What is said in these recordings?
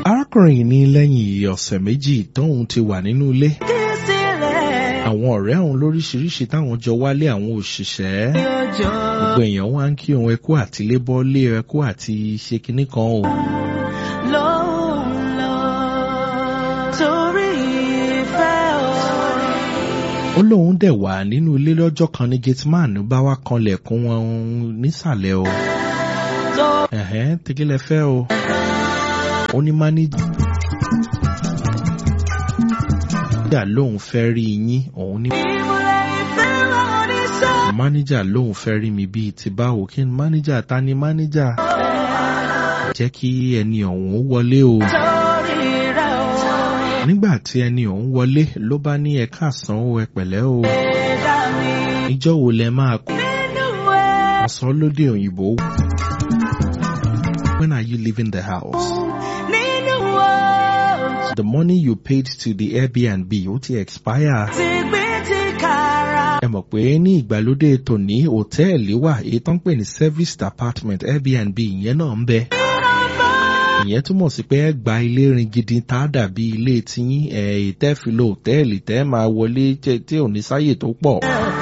arákùnrin yìí ní lẹ́yìn ọ̀sẹ̀ méjì tóun ti wà nínú ilé àwọn ọ̀rẹ́ òun lóríṣiríṣi táwọn jọ wálé àwọn òṣìṣẹ́ gbogbo èèyàn wá ń kí òun ẹkú àti lébọ́lé ẹkú àti ṣe kinní kan o. ó lóun dẹ̀ wà nínú ilé lọ́jọ́ kan ní gateman bá wá kanlẹ̀kùn wọn nísàlẹ̀ o. ẹ̀hẹ́n tegele fẹ́ o. ó ní máníjà lóun fẹ́ rí yín òun ní. máníjà lóun fẹ́ rí mi bíi ti báwo kí ni máníjà ta ni máníjà. jẹ́ kí ẹni ọ̀hún wọlé o. nígbà tí ẹni ọ̀hún wọlé ló bá ní ẹ káàsán o ẹ pẹ̀lẹ́ o. ìjọ wo lẹ máa kú. ọ̀sán lóde òyìnbó. When are you leaving the house? The money you paid to the Airbnb ó ti expire. Ẹ mọ̀ pé ní ìgbàlódé tòní hòtẹ́ẹ̀lì wà èyí tó ń pè ní serviced apartment Airbnb ìyẹn náà ń bẹ. Ìyẹn túmọ̀ sí pé ẹ gba ilé rin gidi tá a dàbí ilé tiyín ẹ̀ ìtẹ́fìlò hòtẹ́ẹ̀lì tẹ́ máa wọlé tí ò ní sáyè tó pọ̀.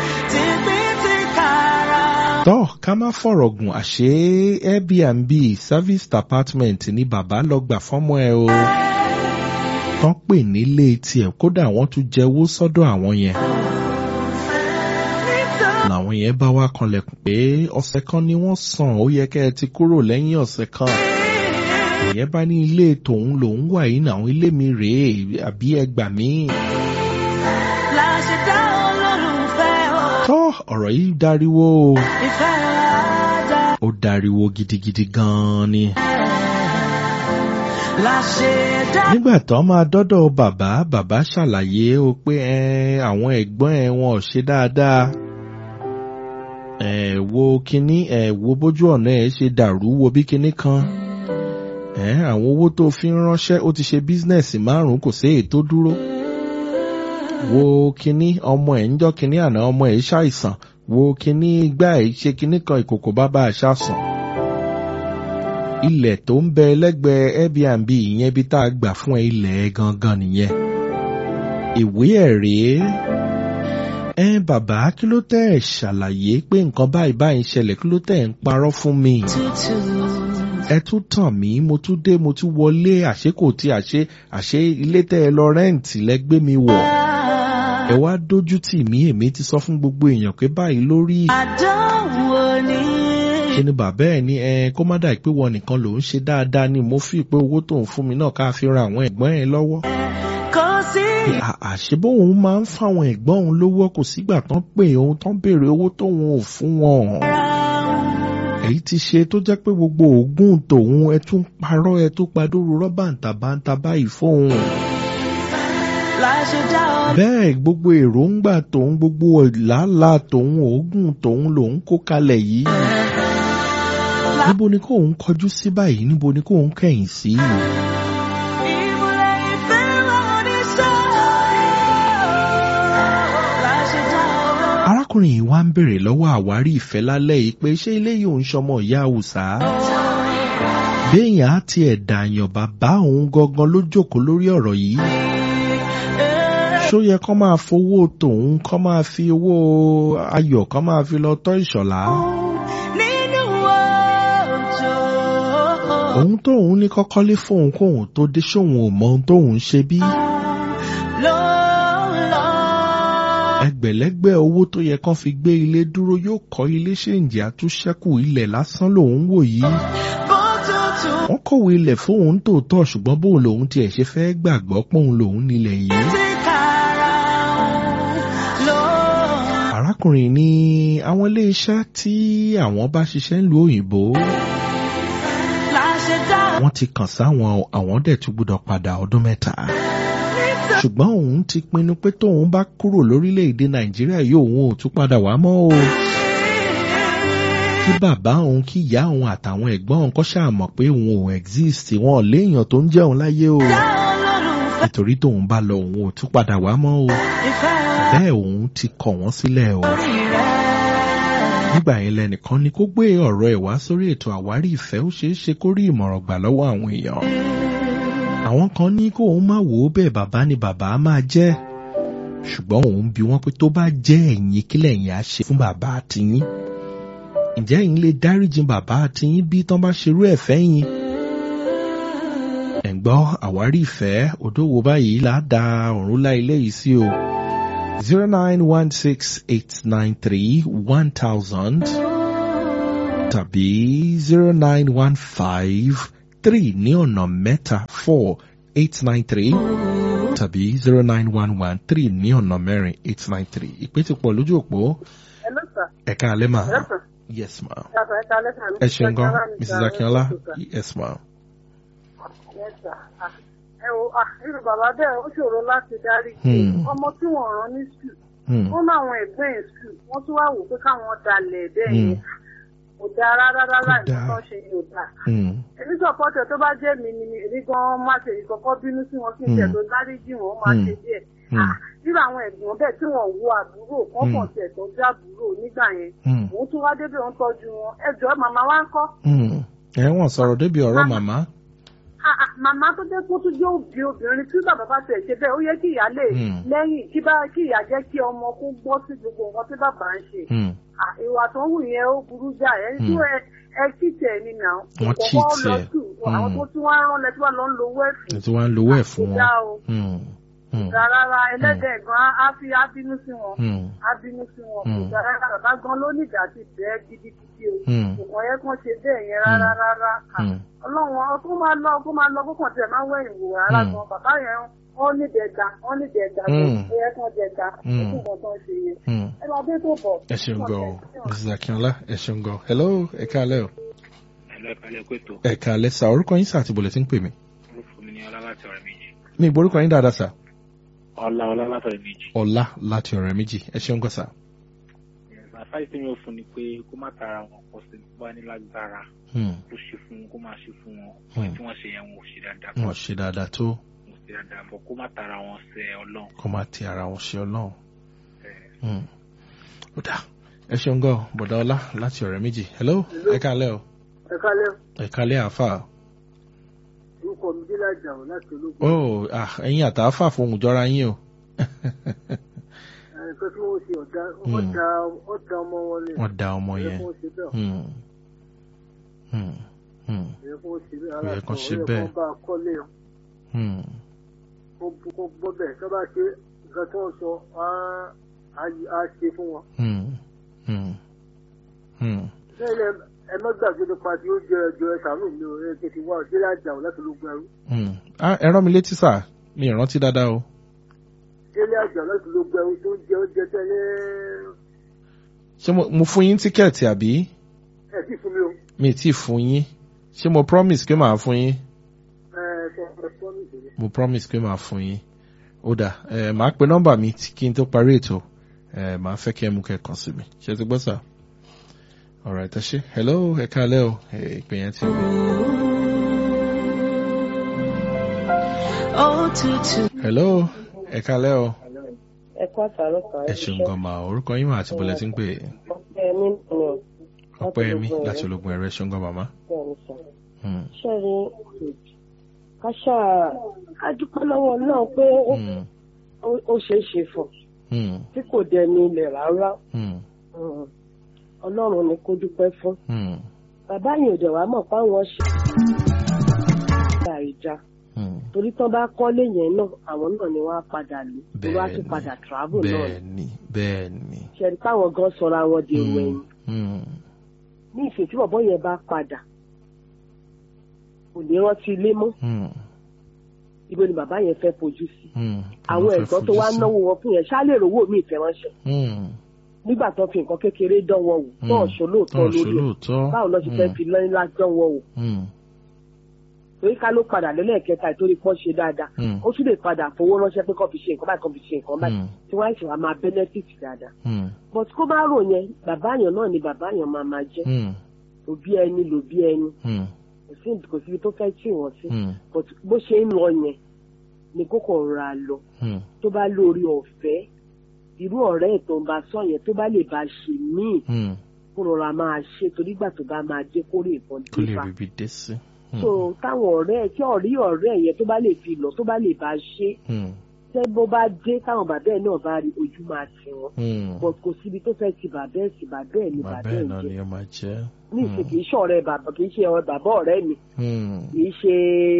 Tọ́ ká má fọ̀rọ̀ gùn àṣé Airbnb serviced apartment ní bàbá lọ gbà fọ́mọ ẹ o. Tán pè nílé tiẹ̀ kódà wọ́n tún jẹ́wọ́ sọ́dọ̀ àwọn yẹn. Làwọn yẹn bá wá kanlẹ̀kùn pé ọ̀sẹ̀ kan ni wọ́n san ó yẹ kẹ́ ẹ ti kúrò lẹ́yìn ọ̀sẹ̀ kan. Ìyẹn bá ní ilé tòun lòun wà yìí náà ilé mi rèé àbí ẹgbà mi. Tọ́ ọ̀rọ̀ yìí dariwo o. Ó dariwo gidigidi gan-an ni. Nígbà tó máa dọ́dọ̀ bàbá, bàbá ṣàlàyé o pé àwọn ẹ̀gbọ́n ẹ̀ wọn ò ṣe dáadáa. Ẹ wo kinní ẹ wo bójú ọ̀nà ẹ̀ ṣe dàrú wo bí kinní kan. Ẹ àwọn owó tó fi ń ránṣẹ́ ó ti ṣe bísínẹ̀sì márùn-ún kò sí èyí tó dúró wo kinní ọmọ ẹ̀ ń jọ́ kinní àná ọmọ ẹ̀ ṣàìsàn wo kinní igbá ẹ̀ ṣe kinní kan ìkòkò bàbá àṣà sàn. ilẹ̀ tó ń bẹ lẹ́gbẹ̀ẹ́ Airbnb ìyẹn bí tá a gbà fún ẹ ilẹ̀ gangan nìyẹn. ìwé ẹ̀ rèé. ẹ bàbá kí ló tẹ́ ẹ̀ ṣàlàyé pé nǹkan báyìí báyìí ń ṣẹlẹ̀ kí ló tẹ́ ẹ̀ ń parọ́ fún mi. ẹ tún tàn mí mo tún dé mo tún wọlé àṣé kò tí àṣé àṣé ilé tẹ́ ẹ lọ rẹ́ǹtì lẹ́gbẹ́ mi wọ̀ ẹ wá dójú tì mí èmi ti sọ fún gbogbo èèyàn pé báyìí lórí. àdánwò ni. ṣe ni bàbá ẹ ní ẹ kó má dàí pé wọn nìkan ló ń ṣe dáadáa ni mo fi pé owó tó ń fún mi náà ká fi ran àwọn ẹ̀gbọ́n ẹ lọ́wọ́. kò sí. àṣebó òun máa ń fáwọn ẹ̀gbọ́n òun lówó kò sígbà tán pé òun tán béèrè owó tóun ò fún wọn. èyí ti ṣe tó jẹ́ pé gbogbo oògùn tòun ẹ tún parọ́ ẹ tún padòrò rọ́bà ntàbántà báyìí fóun bẹ́ẹ̀ gbogbo èròǹgbà tòun gbogbo làálàá tòun òógùn tòun lòun kó kalẹ̀ yìí. níbo ni kóun kọjú sí báyìí níbo ni kóun kẹ̀yìn sí. arákùnrin yìí wá ń bèrè lọ́wọ́ àwárí ìfẹ́ lálẹ́ yìí pé ṣé ilé yìí ò ń ṣọmọ ìyá àwùsá. béèyàn á tiẹ̀ dààyàn bàbá òun gangan ló jókòó lórí ọ̀rọ̀ yìí ṣó yẹ kó máa fowó tòun kó máa fi owó ayọ̀ kó máa fi lọ tọ́ ìṣọ̀lá. òun tóun ní kọ́kọ́lé fóun kóun tó dé sóun ò mọ ohun tóun ṣe bí. ẹgbẹ̀lẹ́gbẹ̀ owó tó yẹ kán fi gbé ilé dúró yóò kọ́ ilé ṣèǹjì àtúnṣẹ́kù ilẹ̀ lásán lòun wò yìí. wọ́n kọ̀wé ilẹ̀ fóun tòótọ́ ṣùgbọ́n bóun lòun tiẹ̀ ṣe fẹ́ gbàgbọ́ pòun lòun nílẹ̀ yìí. arákùnrin ní àwọn iléeṣẹ́ tí àwọn bá ṣiṣẹ́ ń lu òyìnbó wọ́n ti kàn sáwọn àwọn dẹ̀ tún gbọ́dọ̀ padà ọdún mẹ́ta ṣùgbọ́n òun ti pinnu pé tóun bá kúrò lórílẹ̀‐èdè nàìjíríà yóò òun ò tún padà wá mọ́ o kí bàbá òun kí ìyá òun àtàwọn ẹ̀gbọ́n òun kọ́ ṣàmọ̀ pé òun ò exist wọn ò léèyàn tó ń jẹun láyé o nítorí tóun bá lọ òun ò tún padà wá mọ́ o bẹ́ẹ̀ òun ti kọ̀ wọ́n sílẹ̀ o. nígbà yẹn lẹ́nìkan ni kó gbé ọ̀rọ̀ ẹ̀ wá sórí ètò àwárí ìfẹ́ ó ṣeé ṣe kó rí ìmọ̀ràn gbà lọ́wọ́ àwọn èèyàn. àwọn kan ní kó òun má wò ó bẹ́ẹ̀ bàbá ni bàbá máa jẹ́ ṣùgbọ́n òun bi wọ́n pé tó bá jẹ́ ẹ̀yin kí lẹ̀yin á ṣe fún bàbá àtìyín ǹjẹ́ ẹ̀yin lè dáríjì bàbá àtìyín bí tán bá ṣerú ẹ̀ fẹ́yìn ẹ̀ ń gbọ́ àwárí ìfẹ́ òdòwò báyìí là á da ọ̀run lá ilé yìí sí o zero nine one six eight nine three one thousand tàbí zero nine one five three ní ọ̀nà mẹ́ta four eight nine three tàbí zero nine one one three ní ọ̀nà mẹ́rin eight nine three ìpè ti pọ̀ lójú òpó Hello, sir. ẹ̀ka alẹ́ mà Yes, sir. yes ma Yes, sir. Ẹ káalẹ́, sir. ẹ ṣeun gan Yes, sir. mrs akínọlá Yes, sir. yes ma Yes, sir. Ah, Ẹ wo, ah, irú bàbá bẹ́ẹ̀ ó ṣòro láti dárí. Hmm. Ọmọ tí wọ́n rán ní skul, Hmm. wọ́n láwọn ẹ̀gbẹ́ ẹ̀ skul, wọ́n tún wá wò pé káwọn dalẹ̀ bẹ́ẹ̀ Hmm. yẹn. Kò dáa rárá rárá Kò dáa. nǹkan ṣe yóò dáa. Hmm. Èmi sọ̀pọ̀tẹ̀ tó bá jẹ́ mi ni èmi gan-an má ṣe ìkọ̀kọ́ bínú sí wọn kí n tẹ̀ Hmm. tó dárí jì wọ́n máa Hmm. ṣe díẹ̀. Hmm. Ah, Irú àwọn ẹ̀gbọ́n bẹ́ẹ̀ tí wọ́n wo àbúrò kọ́kàn tẹ̀ tó jábúrò nígbà yẹn. Hmm. Òun tún wá débẹ̀ ń tọ́jú wọn. Ẹ jọ̀ọ́ màmá wa ń kọ́. Hmm. ẹ wọ́n sọ̀rọ̀ débi ọ̀rọ̀ Mama. màmá Ah, ah, màmá tó jẹ́ kó tún jẹ́ òbí obìnrin tí bàbá bá tẹ̀ ṣe bẹ́ẹ̀ ó yẹ kí ìyá lè Hmm. lẹ́yìn kí bá kí ìyá jẹ́ kí ọmọ kó gbọ́ sí gbogbo nǹkan tí bàbá ń ṣe. Hmm. Ah, ìwà tó ń wù yẹn ó burú jà ẹ tí Hmm. ẹ ẹ kí tẹ̀ ní nà ó. Wọ́n Kò cheat kọ́kọ́ lọ ẹ. sùn. Hmm. àwọn tó tún wá rán lẹ́tí wà lọ ń lo wẹ́ẹ̀fì. ẹ ti wá ń lowó ẹ̀ fún Kò wọn. dáa o. Hmm. Hmm. rárá ẹlẹ́dẹ̀ gan á fi á bínú sí wọn. Hmm. á bínú sí wọn. Hmm. kò dáa rárá bàbá gan ló ní ìdá ti bẹ́ẹ̀ gidigidi o. Hmm. kò kàn yẹ kán ṣe bẹ́ẹ̀ yẹn rárá rárá. Ah, Hmm. ọlọ́run kó máa lọ kó máa lọ kó kàn tẹ̀ máa wẹ̀yìn wò rárá Hmm. gan bàbá yẹn wọ́n ní dẹ̀gbà wọ́n ní dẹ̀gbà tó Hmm. ó yẹ kán dẹ̀gbà Hmm. ó kún nǹkan tó ń ṣe yẹn. Hmm. ẹ máa dé tó bọ̀. ẹ ṣeun gan o mrs akínọlá ẹ ṣeun gan hello ẹ káalẹ́ o ẹ̀lọ́ ìkàlẹ̀ kó ètò ẹ káalẹ́ sà orúkọ yín sà àti bọ̀lẹ̀ tí ń pè mí orúkọ mi ní ọlá láti ọ̀rẹ́ méjì mi ìgbó orúkọ yín dáadáa sà ọlá ọlá láti ọ̀rẹ́ méjì. ọlá láti ọ̀rẹ́ méjì ẹ ṣeun gan sà. àfáì tí mi ò fún ni pé kó má tara wọn pọ̀ sí bá ní lágbára Hmm. kó ṣe fún wọn kó má ṣe fún wọn Hmm. tí wọ́n ṣe yẹn wọn ò ṣe dáadáa wọn ṣe dáadáa tó wọn ò ṣe dáadáa bọ̀ kó má tara wọn sẹ ọlọ́run. kó máa ti ara wọn ṣe ọlọ́run. Ẹ̀, Hmm. ó dà ẹ ṣeun gan o bọ̀dá ọlá láti ọ̀rẹ́ méjì hello ẹ káalẹ́ o ẹ kálẹ̀ ẹ káalẹ́ àáfà orúkọ mi dé lájà ọ̀ láti ológun. ó ah ẹ̀yin àtàáfà fohùn jọra yín o nǹkan tí wọ́n ṣe ọ̀dà Hmm. ọ̀dà ọ̀dà ọmọ wọn ni. wọ́n da ọmọ Ẹ yẹn. kó ṣe bẹ́ẹ̀. Hmm. Hmm. Hmm. Ẹ kó ṣe bẹ́ẹ̀. Ó yẹ kó ṣe Ó yẹ bẹ́ẹ̀. kó bá a kọ́lé Hmm. kó bú- kó gbọ́ bẹ́ẹ̀ tó bá ṣe nǹkan tí wọ́n sọ á á- á ṣe fún wọn. Hmm. Hmm. Hmm. Bẹ́ẹ̀ ẹ má gbàgbé nípa tí ó jẹ ẹjọ́ ẹ sàánú mi ò ẹ tètè wá ọ̀dẹ́ lájà ọ̀ láti ológun ẹrú. Hmm. Ah, ẹ rán mi létí sà mi ì rántí dáadáa o. Délé àjà láti ológun ẹrú tó ń jẹ oúnjẹ tẹ́lẹ̀ ṣé mo, mo fún yín tíkẹ́ẹ̀tì àbí ẹ sì fún mi o. mi ì tí ì fún yín ṣé mo promise pé màá fún yín Ẹ sọ ẹ sọ ní ìṣẹ̀lẹ̀. mo promise pé màá fún yín ó dà ẹ màá pe nọ́mbà mi tí- kí n tó parí ètò ẹ màá fẹ́ kí ẹ mú kẹ́ kàn sí mi ṣé ti gbọ́ sà alright ẹ ṣé hello ẹ káalẹ́ o ẹ ìpè yẹn ti gbé òtútù. hello ẹ káalẹ́ o ẹ kọ́ àtàrọ̀ kan ẹ ṣeun gan ma orúkọ yín mà àti bọ̀lẹ̀ tí ń pè ọpẹ́ mi nù ọpẹ́ mi láti ológun ẹ̀rọ ẹ ṣeun gan màmá. bẹ́ẹ̀ni sọ Hmm. ṣẹ́rí ká ṣáà ká dúpẹ́ lọ́wọ́ náà pé ó- Hmm. ó- ó ṣeé ṣe fún Hmm. tí kò dẹni ilẹ̀ rárá Hmm. Mm. ọlọ́run ni kó dúpẹ́ fún Hmm. bàbá yìí ò dẹ̀ wá mọ̀ páwọn ṣe ìjà ìjà Hmm. torí tán bá kọ́lé yẹn náà àwọn náà ni wọ́n á padà lò tó wá tún Bẹ́ẹ̀ni. padà travel náà bẹ́ẹ̀ni bẹ́ẹ̀ni. ṣẹ́rí táwọn gan sọra wọn di èrò Hmm. ẹ̀yìn Hmm. ní ìsìn tí bọ̀bọ́ yẹn bá padà kò ní rántí ilé mọ́ Hmm. ibo ni bàbá yẹn fẹ́ fojú sí Hmm. àwọn Mo fẹ́ ẹ̀gbọ́n tó fojú wá sí. náwó wọn fún yẹn ṣáà lè rówó mi ìfẹ́ ránṣẹ́ Hmm. nígbà tó fi nǹkan kékeré dán wọn wò tó Hmm. ọ̀ṣọ́ lóòótọ́ Tọ́ lórí ẹ̀ ṣolóòótọ́. báwo lọ ṣe fẹ́ fi lọ́yìn lá dán wọn wò Hmm. torí ká ló padà lẹ́lẹ́kẹta ìtorí pọ́n ṣe dáadáa Hmm. ó tún lè padà fowó ránṣẹ́ pé kọ́ fi ṣe nǹkan báyìí kọ́ fi ṣe nǹkan báyìí Hmm. tí wọ́n á ṣe wá máa benefit dáadáa Hmm. but kó má rò yẹn bàbá yẹn náà ni bàbá yẹn máa máa jẹ́ Hmm. òbí ẹni lòbí ẹni Hmm. kò sí kò síbi tó fẹ́ tì wọ́n sí Hmm. but bó ṣe ń lọ yẹn ni kókò rọra lọ Hmm. tó bá lórí ọ̀fẹ́ irú ọ̀rẹ́ ẹ̀ tó ń bá sọ yẹn tó bá lè bá ṣe míì Hmm. kó rọra máa ṣe torí ìgbà tó bá máa dé kórè ìbọn kó lè dé bá rí ibi dé sí. so táwọn ọ̀rẹ́ ẹ̀ tí ọ̀rí ọ̀rẹ́ ẹ̀ yẹn tó bá lè fi lọ tó bá lè bá ṣe Hmm. tẹ́ bó bá dé táwọn bàbá ẹ̀ náà bá rí ojú máa tì wọ́n Hmm. but kò síbi tó fẹ́ ti bàbá ẹ̀ sí bàbá ẹ̀ ní bàbá bàbá ẹ̀ ẹ̀ náà jẹ́ ni ó máa jẹ́. ní ìsìn kì í ṣe ọ̀rẹ́ bàbá kì í ṣe ọ̀rẹ́ bàbá ọ̀rẹ́ mi Hmm. kì í ṣe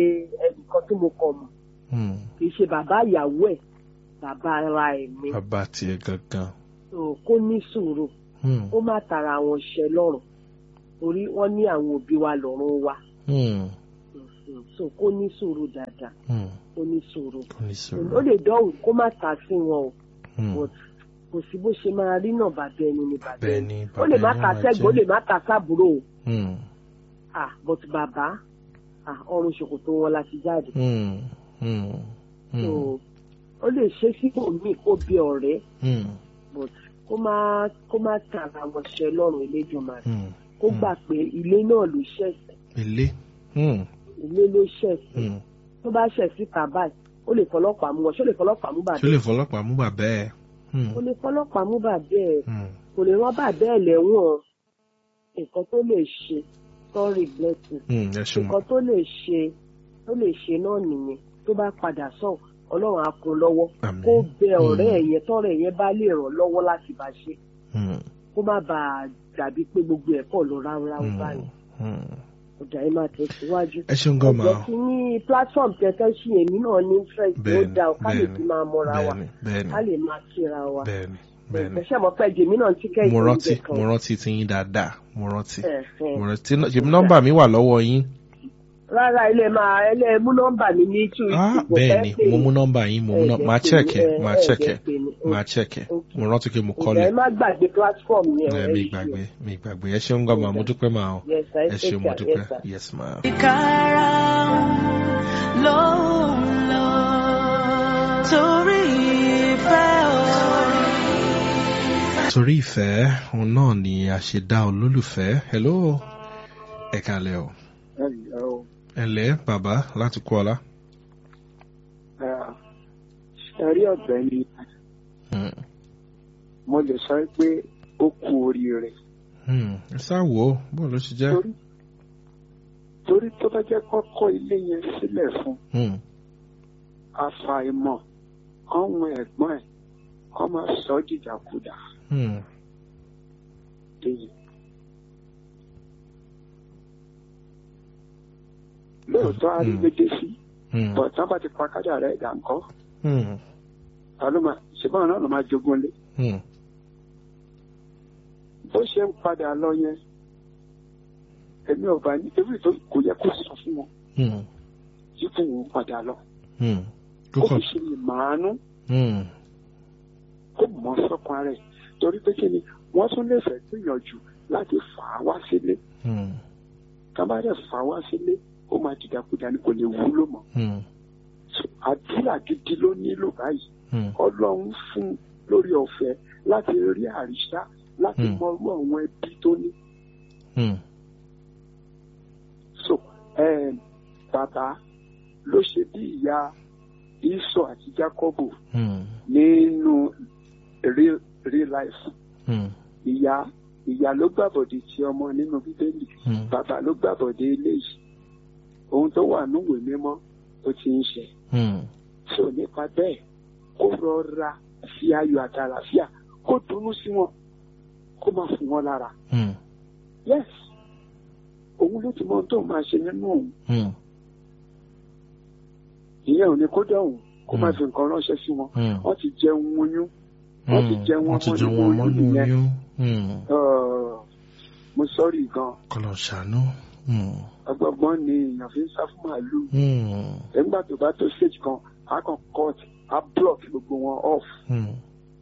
ẹnìkan tí mo kọ̀ mọ̀ Hmm. kì í ṣe bàbá ìyàwó ẹ̀ bàbá ara ẹ̀ mi bàbá tiẹ̀ gangan. so kó ní sùúrù Hmm. ó má tara àwọn ṣẹ lọ́rùn torí wọ́n ní àwọn òbí wa lọ́rùn wa Hmm. Mhm. so kó ní sùúrù dáadáa Hmm. kó ní sùúrù kò ní ó sọ̀rọ̀. lè dọ́hùn kó má ta sí wọn o Hmm. but kò sí bó ṣe máa rí náà bàbá ẹni ni bàbá bẹ́ẹ̀ ẹni ni ó lè má bàbá ta yẹn máa sẹ́gbọ̀n ó jẹ́. lè má ta sábúrò o Hmm. ah but bàbá ah ọrùn ṣòkòtò wọn la ti jáde Hmm. Hmm. so Hmm. ó lè ṣe sípò míì kó bí ọ̀rẹ́ Hmm. but kó má kó má tara wọn ṣẹ lọ́rùn Elédùmarè Hmm. kó Hmm. gbà pé ilé náà ló ṣẹ̀ṣẹ̀ ilé. Hmm. ilé ló ṣẹ̀ṣẹ̀ Hmm. tó bá ṣẹ̀ síta báyìí ó lè fọlọ́pàá mú wọn ṣó lè fọlọ́pàá mú bàbá ṣé lè fọlọ́pàá mú bàbá ẹ̀. Hmm. ó lè fọlọ́pàá mú bàbá ẹ̀ Hmm. kò lè rán bàbá ẹ̀ lẹ́wọ̀n nǹkan tó lè ṣe sorry blessing Hmm. ẹ ṣe mọ̀. nǹkan tó lè ṣe tó lè ṣe náà nìyẹn tó bá padà sàn ọlọ́run á kún lọ́wọ́ Àmín. kó bẹ ọ̀rẹ́ Hmm. ẹ̀ yẹn tọ́rẹ́ ẹ̀ yẹn bá lè ràn lọ́wọ́ láti bá ṣe Hmm. kó má bàa dàbí pé gbogbo ẹ̀ pọ̀ lọ ráúráú Hmm. báyìí Hmm. ọjà yẹn máa tẹ̀síwájú. ẹ ṣeun gan ma. ọ̀jẹ̀ kí ní platform tẹ̀tẹ̀ sí èmi náà ní interest ó bẹ́ẹ̀ni dá ọ ká lè bẹ́ẹ̀ni fi máa mọ́ra wa bẹ́ẹ̀ni bẹ́ẹ̀ni ká lè máa kíra wa. bẹ́ẹ̀ni bẹ́ẹ̀ni. ẹ̀ṣẹ̀ mọ̀ pé jèmi náà ti kẹ́ mo ìtọ́jú rántí kan. mo rántí ti yín dáadáa mo rántí Ẹ̀hẹ̀n. mo rántí ṣèmi nọ́mbà mi wà lọ́wọ́ yín. rárá ilé máa ẹlẹ́ mú nọ́mbà mi ní two ah bẹ́ẹ̀ni mo mú nọ́mbà yín mo mú nọ́mbà máa chẹ́ẹ̀kẹ́ máa chẹ́ẹ̀kẹ́ máa chẹ́ẹ̀kẹ́ mo rántí pé mo ìjà kọ́lẹ̀ ẹ má gbàgbé platform yẹn. ẹ mi gbàgbé mi gbàgbé ẹ ṣeun gan ma mo dúpẹ́ ma o Yes, sir. ẹ ṣeun mo Yes, sir. dúpẹ́ Yes, sir. yes ma. ìkárà ló ń lọ torí ìfẹ́ o. torí ìfẹ́ òun náà ni a ṣe dá olólùfẹ́ hello ẹ kalẹ̀ o ẹ lẹ́ bàbá láti kú ọlá. ẹ̀rí ọ̀gbẹ́ ni Hmm. mo lè sọ pé ó kú oríire Hmm. ẹ sáà wò ó bó ló ṣe jẹ́. torí torí tó bá jẹ́ kọ́kọ́ ilé yẹn sílẹ̀ fún Hmm. àfàìmọ̀ ọ̀hún ẹ̀gbọ́n ẹ̀ kọ́ máa sọ ọ́ dìdàkudà Hmm. lẹ́yìn. lóòótọ́ arígbédé sí Hmm. bọ̀tán bá ti pa kádà rẹ̀ dà ńkọ́ Hmm. ta ló máa ṣùgbọ́n náà ló máa jogún lé Hmm. bó ṣe ń padà lọ yẹn èmi ò bá ní ewì tó kò yẹ kó sọ fún wọn Hmm. tí kò wọ́n padà lọ Hmm. kó Kókò. fi ṣe lè màánú Hmm. kó mọ sọ́kàn rẹ̀ torí pé kí ni wọ́n tún lè fẹ́ gbìyànjú láti fà á wá sílé Hmm. ká bá dẹ̀ fà á wá sílé ó máa dìdàkudà ní kò lè wúlò mọ́ Hmm. So, àdúrà gidi ló nílò báyìí Hmm. ọlọ́run fún un lórí ọ̀fẹ́ láti rí àríṣà láti Hmm. mọrú àwọn ẹbí tó ní Hmm. so um, bàbá ló ṣe bí ìyá Ísọ àti Jákọ́bù Hmm. nínú real real life Hmm. ìyá ìyá ló gbàbọ̀dé ti ọmọ nínú bíbélì Hmm. bàbá ló gbàbọ̀dé eléyìí ohun tó wà núwèé mímọ́ ó ti ń ṣe Hmm. so nípa bẹ́ẹ̀ kó rọra fi ayọ̀ àtàlàfíà kó dunnú sí wọn kó má fún wọn lára Hmm. yes òun ló ti mọ ohun tó máa ṣe nínú òun Hmm. ìyẹn ò ní kó dọ̀hùn kó má Hmm. fi nǹkan ránṣẹ́ sí wọn Hmm. wọ́n ti jẹun oyún wọ́n ti jẹ wọn wọ́n ti mọ́ jẹ nínú wọn mọ́ oyún nínú yẹn. oyún. Hmm. Uh, mo sọ́rí gan Kọ́lọ̀ ṣàánú. Hmm. ọgbọgbọ́n ni èèyàn fi ń sá fún màálùú Hmm. nígbà tó bá tó stage kan á kàn cut á block gbogbo wọn off Hmm.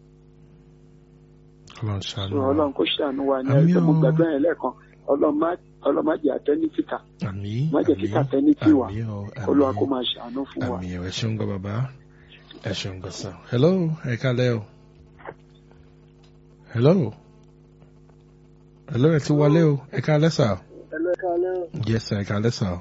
Kọ́lọ̀ so ṣàánú. ọlọ́run kó ṣàánú wa ní Àmín ẹgbẹ́ mo o. gbàgbọ́ yẹn lẹ́ẹ̀kan ọlọ́run má ọlọ́run má jẹ́ àtẹ́nítìkà Àmín. má jẹ́ kí kàtẹ́nítì wà Àmín o. olúwa kó Àmín. máa ṣàánú fún wa. Àmín o. Ẹ ṣeun gan bàbá. Ẹ ṣeun gan sàn. Hello. Ẹ kálẹ̀ o. Hello. Hello ẹ ti wọlé o. Ẹ kálẹ̀ sà. ẹlẹ́kàálẹ́ Yes sir. Ẹ kálẹ̀ sà.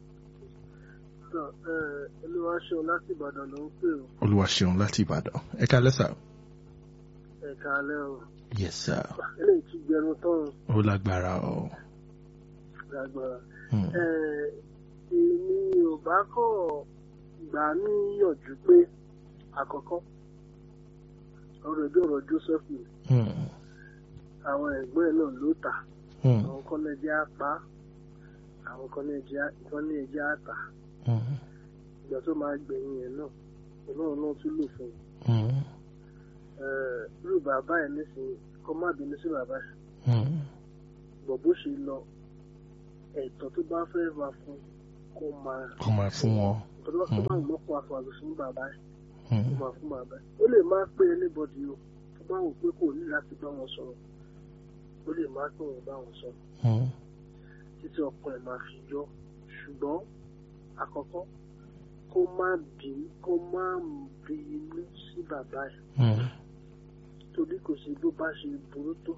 olúwaṣeun láti ìbàdàn ló ń pè ó Olúwa ṣeun láti Ìbàdàn. Ẹ kálẹ̀ sà. ẹ̀kàálẹ́ o Yes sir. eléyìí ti gbẹrun tán Ó lágbára o. lágbára Hmm. èmi ò bá kọ̀ gbà níyànjú pé àkọ́kọ́ ọ̀rọ̀ ìdí ọ̀rọ̀ Joseph ni Hmm. àwọn ẹ̀gbọ́n ẹ̀ náà ló tà Hmm. àwọn kan náà jẹ́ apá àwọn kan náà jẹ́ kan ní ẹ̀jẹ̀ àtà Hmm. ìgbà tó máa gbẹ̀yìn ẹ̀ náà òun náà náà tún lò fún un Hmm. Ẹ̀, irú bàbá ẹ̀ nísìnyí kọ́ má bínú sí bàbá ẹ̀ Hmm. bọ̀ bó ṣe lọ ẹ̀tọ́ tó bá fẹ́ máa fún kó máa kó máa fún wọn. tó bá tó bá wù lọ́kọ̀ àfọ àlùfín bàbá ẹ̀ Hmm. kó máa fún bàbá ẹ̀ ó lè má pé anybody o tó bá wù pé kò ní láti bá wọn sọ̀rọ̀ ó lè má pé wọn bá wọn sọ̀rọ̀ Hmm. títí ọkàn ẹ̀ máa fi yọ ṣùgbọ́n àkọ́kọ́ kó má bí kó má bí inú sí bàbá ẹ̀ Hmm. torí kò sí bó bá ṣe burú tó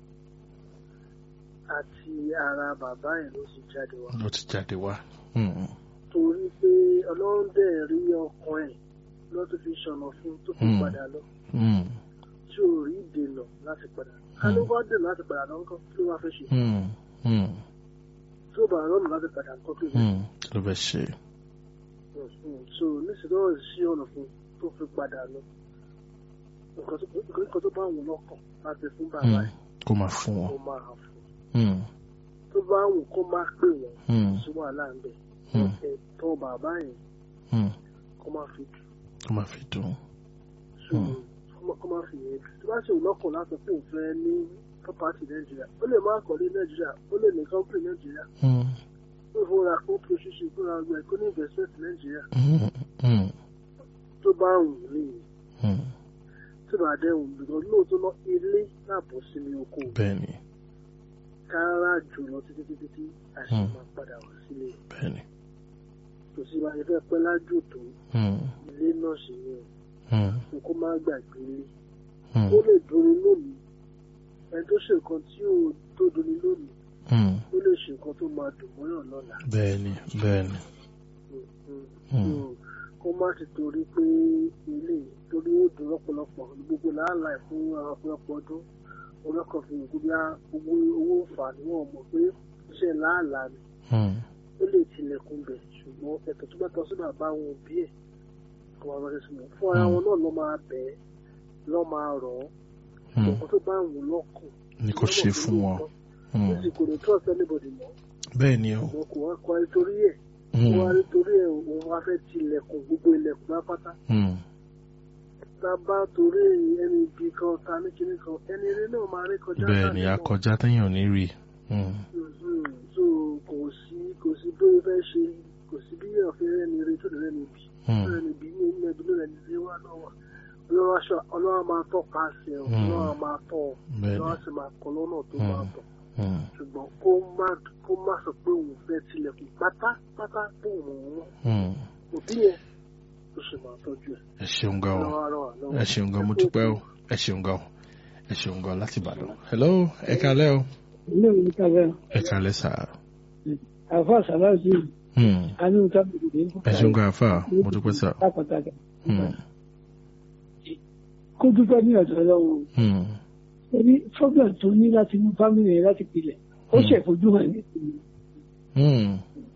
àti ara bàbá ẹ̀ ló sì jáde wá ló ti jáde wá. Hmm. torí pé ọlọ́run dẹ̀ rí ọkàn ẹ̀ lọ́ tó fi ṣọ̀nà fún tó fi Hmm. padà lọ Hmm. tí ò rí ìdènà láti padà ká ló bá dènà láti padà lọ nǹkan kí ló wá fẹ́ ṣe Hmm. Hmm. tí ó bá rọrùn láti padà nǹkan kí ló fẹ́ Hmm. kí ló fẹ́ ṣe. Mm, so nísìnyí wọ́n sí ọ̀nà fún tó fi padà lọ nǹkan tó nǹkan tó bá wù lọ́kàn láti fún bàbá Hmm. ẹ̀ kó máa fún kó wọn. máa fún Hmm. tó bá wù kó máa pè wọ́n Hmm. sí wàhálà ń bẹ̀ Hmm. ẹ̀tọ́ bàbá yẹn Hmm. kó máa fi kó máa fi dùn. so Hmm. kó má- kó máa fi yẹn tó bá ṣe wù lọ́kàn láti fún òfin ní property nàìjíríà ó lè má kọ́lé nàìjíríà ó lè ní company nàìjíríà Hmm. ó fúnra kó pro ṣíṣe fúnra ọgbà kó ní investment nàìjíríà Hmm. Hmm. tó bá wù ní Hmm. tí bàá dẹ̀ wù lọ lóòótọ́ lọ ilé láàbọ̀ sí ní oko bẹ́ẹ̀ni kára jù lọ títí títí tí àṣẹ Hmm. máa padà wá sílé bẹ́ẹ̀ni. kò sí bá a ṣe fẹ́ pẹ́ lájò tó Hmm. ilé náà sì ni Hmm. o kó má gbàgbé ilé Hmm. ó lè dùnni lónìí ẹni tó ṣe nǹkan tí ó tó dùnni lónìí Hmm. ó lè ṣe nǹkan tó máa dùn mọ́yàn lọ́la bẹ́ẹ̀ni bẹ́ẹ̀ni. Mm, mm. Hmm. So, kó má ti torí pé ilé torí ó dùn lọ́pọ̀lọpọ̀ gbogbo làálàá fún ọ̀pọ̀lọpọ̀ ọdún ọlọ́kàn fi hàn gbogbo owó owó fà ní wọn mọ̀ pé iṣẹ́ làálàá ni Hmm. ó lè tilẹ̀kùn bẹ̀ ṣùgbọ́n ẹ̀tọ́ tó bá tọ́ sí bàbá wọn òbí ẹ̀ kó máa rọṣẹ́ sí wọn fún ara Hmm. wọn náà lọ́ máa bẹ̀ ẹ́ lọ́ máa rọ̀ ọ́ Hmm. nǹkan tó bá wù lọ́kàn ní kò ṣe fún wọn. Hmm. ó sì kò ní trust anybody mọ́ bẹ́ẹ̀ni o. ṣùgbọ́n kò wá kọ́ ẹ torí ẹ̀ kó Hmm. wá rí torí ẹ̀ òun wá fẹ́ tilẹ̀kùn gbogbo ilẹ̀kùn lápáta Hmm. tá a bá torí ẹni ibi kan ta ní kinní kan ẹni eré náà máa rí kọjá bẹ́ẹ̀ni láàrin náà. akọjá téèyàn ní rí. Hmm. Mhm. so kò sí kò sí bí ó fẹ́ ṣe kò sí bí èèyàn fẹ́ rẹ́ni eré tó lè rẹ́ni ibi Hmm. rẹ́ni ibi ní ilé ibi lórí ẹni ilé wa náà wà ọlọ́wọ́ aṣọ ọlọ́wọ́ máa tọ́ paṣẹ ọ Hmm. ọlọ́wọ́ máa tọ́ ọ bẹ́ẹ̀ni. ọlọ́wọ́ sì máa kọ́ lọ́nà tó Hmm. máa tọ̀ Hmm. ṣùgbọ́n kó má kó má sọ pé òun fẹ́ tilẹ̀kùn pátápátá tó òun wọn Hmm. òbí yẹn ó sì máa tọ́jú ẹ̀ ẹ ṣeun gan o. ọlọ́wọ́ àrọ̀ wà lọ́wọ́. ẹ ṣeun gan mo dúpẹ́ o. ẹ ṣeun gan o. ẹ ṣeun gan láti Ìbàdàn. hello ẹ kálẹ́ o. ilé ìwé kàwé ẹ kálẹ́ sà. àfa sàláàtì Hmm. anú tábìlì ẹ ṣeun gan àfà mo dúpẹ́ sà. lápàtàkì Hmm. kó dúpẹ́ ní ọ̀dọ̀ ọlọ́run Hmm. ẹni fọ́gbọ̀n tó ní láti mú fámìlì rẹ̀ láti pilẹ̀ ó Hmm. ṣèfojú hàn ní ìpínlẹ̀ Hmm.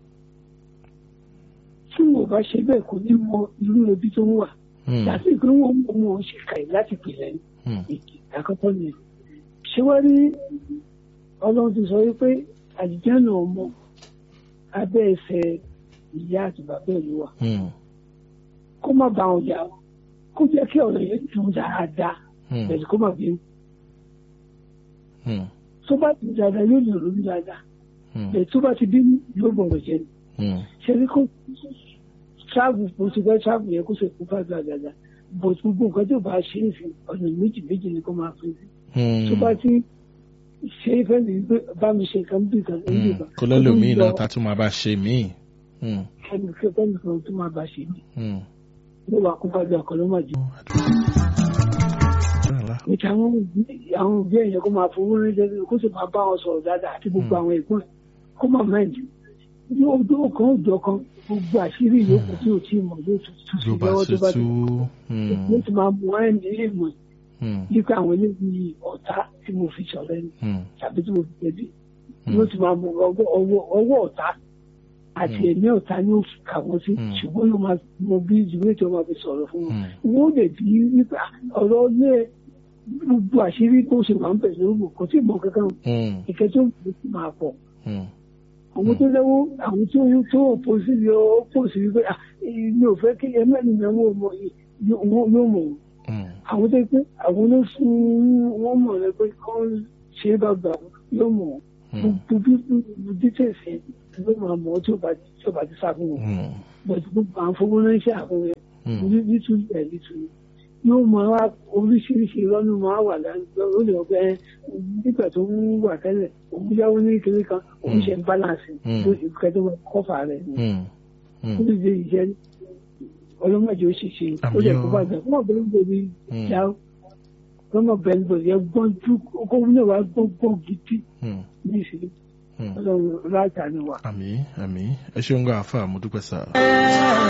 tí wọn bá ṣe bẹ́ẹ̀ kò ní mọ irú ebi tó ń wà Hmm. láti pé wọn mọ wọn ṣe kàì láti pilẹ̀ ní Hmm. àkọ́kọ́ ni ṣé wá rí ọlọ́run ti sọ wípé àjíjẹ́ náà mọ abẹ́ ẹsẹ̀ ìyá àti bàbá ẹ̀ ló wà Hmm. kó má bá wọn jà ó kó jẹ́ kí ọ̀rọ̀ yẹn dùn dáadáa Hmm. bẹ̀rẹ̀ kó má bí Hmm. tó bá ti dáadáa yóò lè ronú dáadáa Hmm. bẹ̀rẹ̀ tó bá ti bí yóò bọ̀rọ̀ jẹ́ ni Hmm. ṣe ní kó ṣáàbù bó ti fẹ́ ṣáàbù yẹn kó ṣe kó fàgbà dáadáa bó ti gbogbo nǹkan tó bá ṣe é sí ọ̀nà méjì méjì ni kó máa fi sí tó bá Hmm. ti ṣe é fẹ́ mi pé bá mi ṣe kan bí kan ní ìgbà kó lẹ́lòmíì náà ta tún máa bá ṣe míì. Hmm. ẹnì kẹfẹ́ nìkan tó máa bá ṣe mí Hmm. ló wà kó fàgbà ọkọ̀ ló máa jẹ. Rárá. níta àwọn òbí àwọn òbí ẹ̀yẹ kó máa fowó rẹ́ jẹ́ kó sì máa bá wọn sọ̀rọ̀ dáadáa àti gbogbo àwọn ẹ̀gbọ́n ẹ̀ kó máa mẹ́ǹdì ní ojú kan òjò kan gbogbo àṣírí ìyókù tí ò tí ì mọ̀ yóò tún tún sí ló bá lọ́wọ́ ṣe tó bá tú. ti yóò ti máa mú ẹ̀ ní ìmọ̀ Hmm. nípa àwọn eléyìí ọ̀tá tí mo fi sọ̀rọ̀ ẹni Hmm. tàbí tí mo fi tẹ̀lé Hmm. yóò ti máa mú ọwọ́ ọwọ́ ọwọ́ ọ̀tá àti Mm. ẹ̀mí ọ̀tá ni ó kà wọ́n sí Mm. ṣùgbọ́n yóò máa mọ bí ìdílé tí wọ́n máa fi sọ̀rọ̀ fún wọn Mm. wọ́n lè bí nípa ọ̀rọ̀ ilé gbogbo àṣírí tó ṣe máa ń bẹ̀ lórí kò tí ì mọ kankan Mm. ìkẹ́ tó máa pọ̀ Mm. àwọn tó lẹ́wọ́ àwọn tó tó òpó sí ni ó pò sí wípé "Ah, mi ò fẹ́ kí ẹ mẹ́rin náà wọ́n mọ yóò mọ̀ wọ́n Mm. àwọn tó pé àwọn ló fún wọn mọ̀ rẹ pé kán ṣe é bàbà yóò mọ̀ Mm. gbogbo bí details yẹn ló máa mọ̀ tí ó bá tí ó bá ti sá fún wọn Mm. bọ̀dù gbogbo àwọn fowó ránṣẹ́ àwọn yẹn Mm. ní- nítorí ẹ̀ nítorí yóò máa wá oríṣiríṣi lọ́nà máa wà lánàá ó lè ọgbẹ́ nígbà tó ń wà tẹ́lẹ̀ òun yáwó ní kiri kan òun Mm. ṣe ń balance Mm. lóṣù kẹtọ́ máa kọ́fà rẹ̀ ni Mm. ó lè dé ìṣẹ́ ọlọ́mọdé ó sì ṣe ó lè kó bàjẹ́ fún ọ̀bẹ̀rẹ̀ gbòòrò Mm. ìjà lọ́mọ bẹ̀rẹ̀ gbòòrò yẹn gbọ́n ju kó náà wá gbọ́n gbọ́n gidi Mm. ní ìṣẹ́ Mm. ọlọ́run láàtà ni wà. àmì àmì ẹ ṣeun gan àfa mo dúpẹ́ sá.